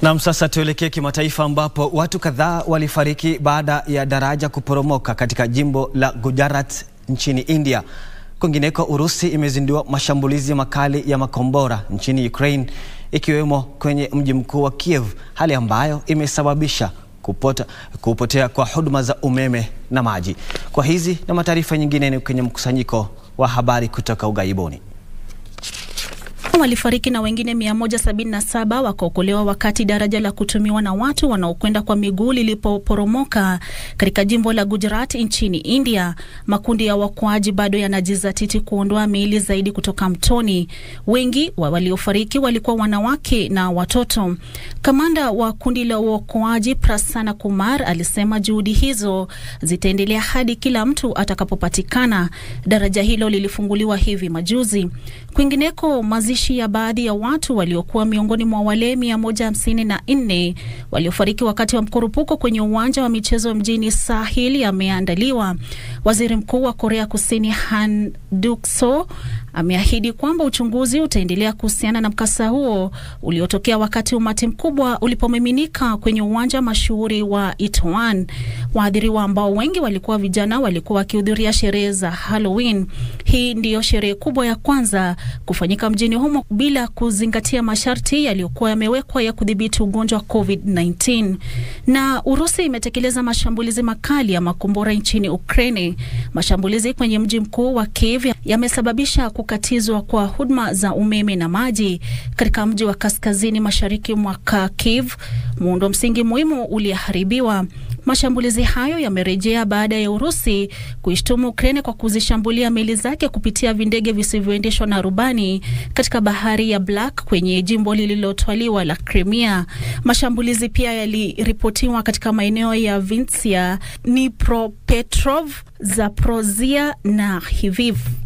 Nam, sasa tuelekee kimataifa ambapo watu kadhaa walifariki baada ya daraja kuporomoka katika jimbo la Gujarat nchini India. Kwingineko, Urusi imezindua mashambulizi makali ya makombora nchini Ukraine ikiwemo kwenye mji mkuu wa Kiev, hali ambayo imesababisha kupota, kupotea kwa huduma za umeme na maji. Kwa hizi na mataarifa nyingine ni kwenye mkusanyiko wa habari kutoka ughaibuni. Walifariki na wengine 177 wakaokolewa wakati daraja la kutumiwa na watu wanaokwenda kwa miguu lilipoporomoka katika jimbo la Gujarat nchini India. Makundi ya waokoaji bado yanajizatiti kuondoa miili zaidi kutoka mtoni. Wengi wa waliofariki walikuwa wanawake na watoto. Kamanda wa kundi la uokoaji Prasanna Kumar alisema juhudi hizo zitaendelea hadi kila mtu atakapopatikana. Daraja hilo lilifunguliwa hivi majuzi. Kwingineko, mazishi ya baadhi ya watu waliokuwa miongoni mwa wale mia moja hamsini na nne waliofariki wakati wa mkurupuko kwenye uwanja wa michezo mjini Sahil yameandaliwa. Waziri Mkuu wa Korea Kusini Han Duck-soo ameahidi kwamba uchunguzi utaendelea kuhusiana na mkasa huo uliotokea wakati umati mkubwa ulipomiminika kwenye uwanja mashuhuri wa Itaewon. Waathiriwa ambao wengi walikuwa vijana walikuwa wakihudhuria sherehe za Halloween. Hii ndiyo sherehe kubwa ya kwanza kufanyika mjini humo bila kuzingatia masharti yaliyokuwa yamewekwa ya kudhibiti ugonjwa wa COVID-19. Na Urusi imetekeleza mashambulizi makali ya makombora nchini Ukraine. Mashambulizi kwenye mji mkuu wa Kiev yamesababisha kukatizwa kwa huduma za umeme na maji katika mji wa kaskazini mashariki mwa Kharkiv. Muundo msingi muhimu uliharibiwa. Mashambulizi hayo yamerejea baada ya Urusi kuishtumu Ukraine kwa kuzishambulia meli zake kupitia vindege visivyoendeshwa na rubani katika bahari ya Black kwenye jimbo lililotwaliwa la Crimea. Mashambulizi pia yaliripotiwa katika maeneo ya Vinnytsia, Dnipropetrovsk, Zaporozhia na Lviv.